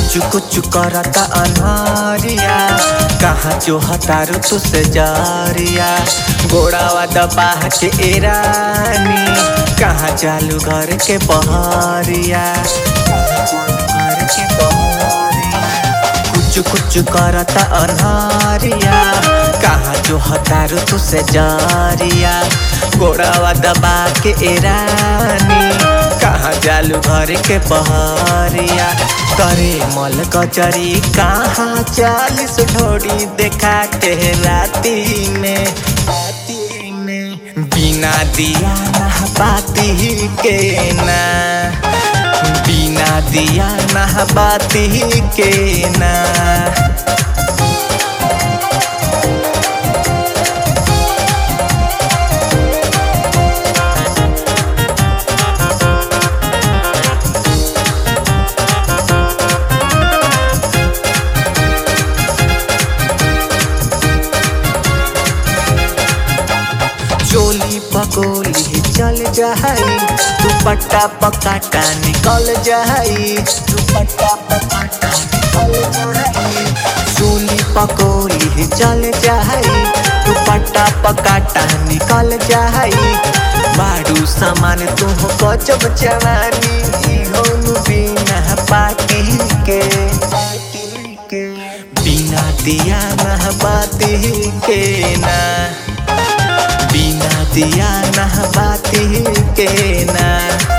कुछ कुछ करता अनहरिया कहाँ जो हतारू तुसे जारिया गोड़ावा दबा के एरानी कहाँ चालू घर के बहरिया कहाँ चालू घर के बहरिया कुछ कुछ करता अनहरिया कहाँ जो हतारू तुसे जारिया गोड़ावा दबा के एरानी कहाँ जालू घर के बहरिया करे मल कचरी कहाँ चालीस ढोड़ी देखा के राती में राती में बिना दिया ना बाती के ना बिना दिया ना बाती के ना चोली पकोली चल जाई दुपट्टा पकाटा निकल जाई दुपट्टा पकाटा निकल जाई चोली पकोली चल जाई दुपट्टा पकाटा निकल जाई बारू सामान तुम गजब जवानी होनु बिना पाटी के पाटी के बिना दिया ना बाती के ना बिना दिया ना बाती के ना